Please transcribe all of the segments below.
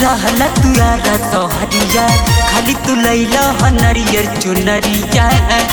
रहला तू यारा सोहरिया खाली तू लैला ह नरियर चुनरिया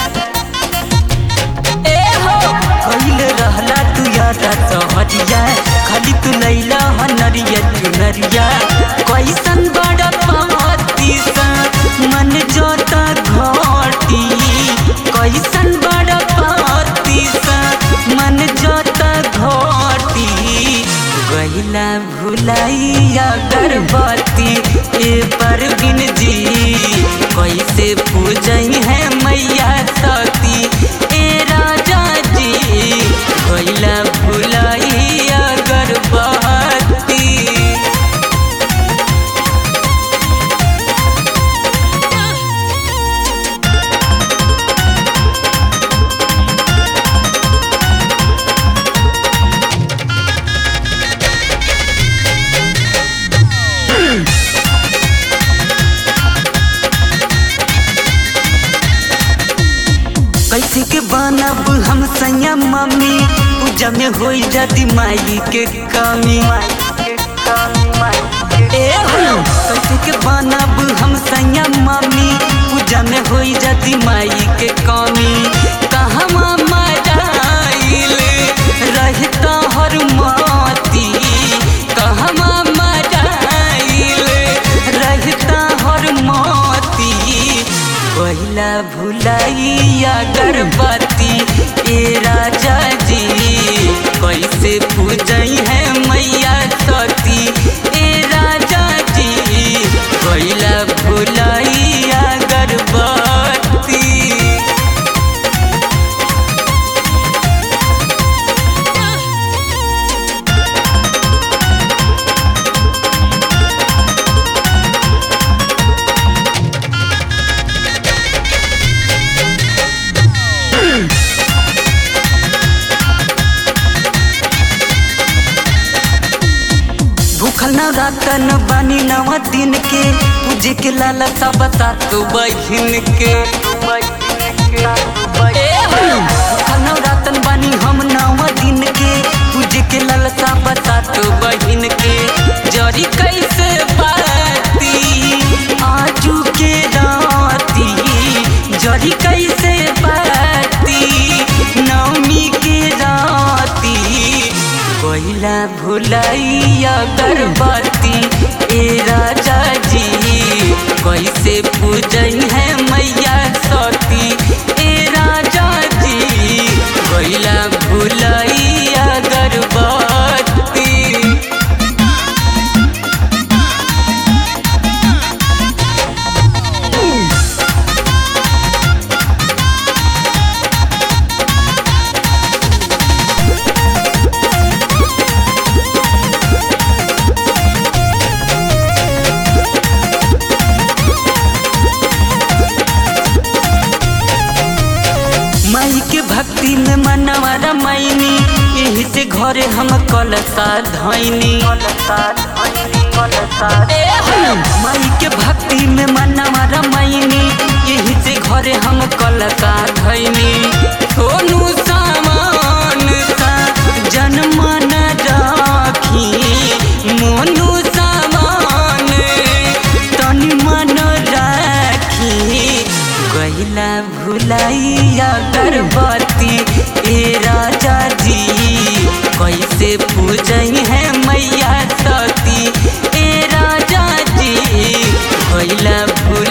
ए हो कइले रहला तू यारा सोहरिया खाली तू लैला ह नरियर चुनरिया कैसन बड़ा पाती सा मन जोता घोटी कैसन बड़ा पाती सा मन जोता घोटी गैला भुलाइया गर्भवती ए परवीन जी कैसे पूजई है मैया सती ए राजा जी गैला भुलाइया गर्भवती कैसे के बनब हम सैया मम्मी पूजा में हो जाती माई के कमी ए हो कैसे के बनब हम सैया मम्मी पूजा में हो जाती माई के कमी कहवा मराइल रहता हर माती कहवा मराइल रहता हर माती पहिला भुलाइया गर्भवती ए राजा जी कैसे पूजई है मैया सती ए राजा जी पहिला भुलाइया गर्भवती भूखल न रातन बानी नवा दिन के पूजे के लाला सा बता तू बहिन के ए हो, भूखल न रातन बानी हम नवा दिन के पूजे के लाला सा बता तू बहिन के जरी कैसे बाती आजू के राती जरी कैसे बाती नवमी के राती पहिला भुलाइया गर्भवती ए राजा जी कैसे पूजई है मैया सती ए राजा जी पहिला भुलाइया गर्भवती माई के भक्ति में मनवा रमाइनी यही से घरे हम कलसा धैनी ए हो, माई के भक्ति में मनवा रमाइनी यही से घरे हम कलसा धैनी सोनू सामान सा जनमन राखी मोनू सामान तनी मन राखी गैला भुलाइया गर्भवती ए राजा जी कैसे पूजई है मैया सती ए राजा जी गैला भुल